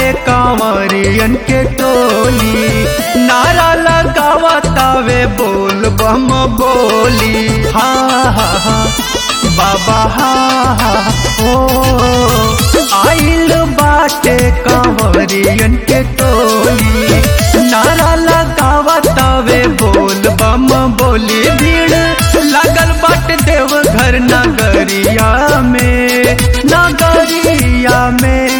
कांवरियन के टोली नारा लगावतावे बोल बम बोली हा हा हा बाबा हा हा ओ आइल बाटे कांवरियन के टोली नारा लगावतावे बोल बम बोली भीड़ लागल बाटे देवघर नगरिया में नगरिया में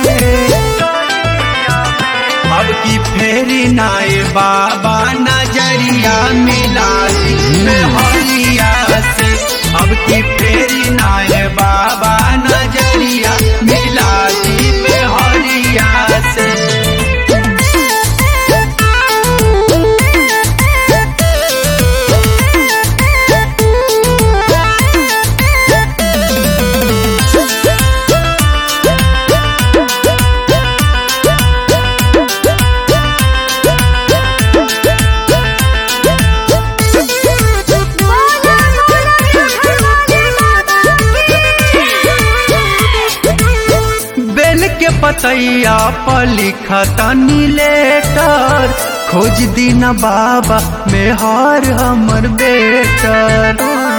अब की फेरी नाए बाबा नजरिया मिला दी में हरिया से अब की फेरी नाए बाबा नजरिया मिला दी में हरिया से बोला बोला बेल के पतैया पर लिखा तनी लेटर खोज दिन बाबा में हार हमर बेटर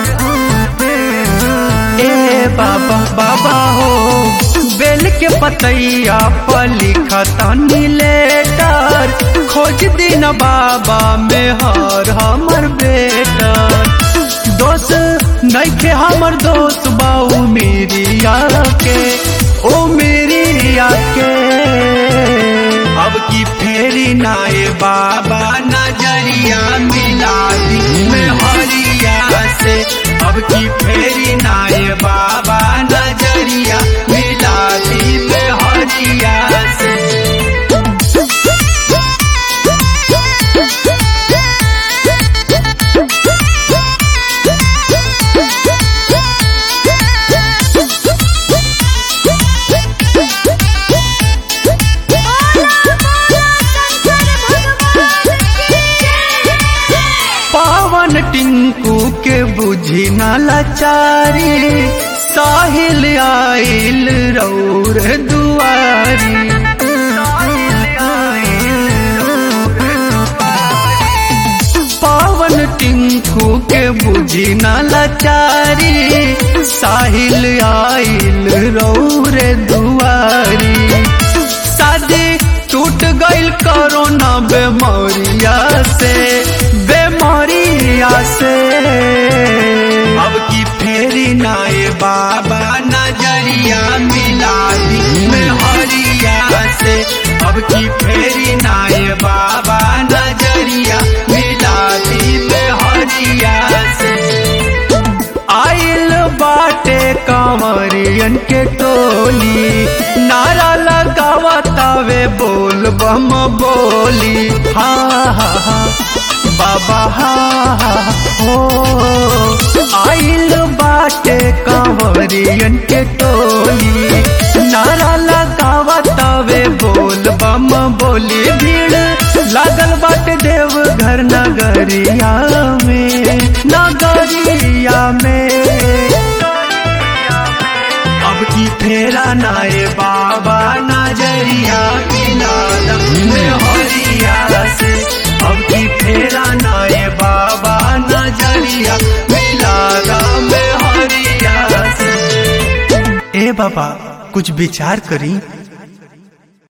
ए बाबा बाबा हो बेल के पतैया पर लिखा तनी लेटर खोज दिन बाबा में हार हमर बेटर दोस्त नैखे हमर दोस्त बाऊ मेरी के ओ मेरी के अब की फेरी नाए बाबा नजरिया मिला दी में हरिया से अब की फेरी नाए बाबा नजरिया मिला दी में हरिया से पावन टिंकू के बुझी न लाचारी साहिल आइल रौर दुआरी पावन टिंकू के बुझी न लाचारी साहिल आइल रौर दुआरी शादी टूट गईल कोरोना बेमारिया से बेमारिया से अब की फेरी नाए बाबा नजरिया मिला दी में हरिया से अब की फेरी नाए बाबा नजरिया मिला दी में हरिया से आइल बाटे कांवरियन के टोली नारा लगावतावे बोल बम बोली हा हा हा बाबा हा हा हो आइल बाटे कांवरियन के टोली नारा लगावतावे बोल बम बोली भीड़ लागल बाटे देवघर नगरिया में नगरिया में अब की फेरा नाए बाबा नजरिया मिला में हरिया से अब की फेरा नाए बाबा नजरिया मिला में हरिया से ए बाबा कुछ विचार करी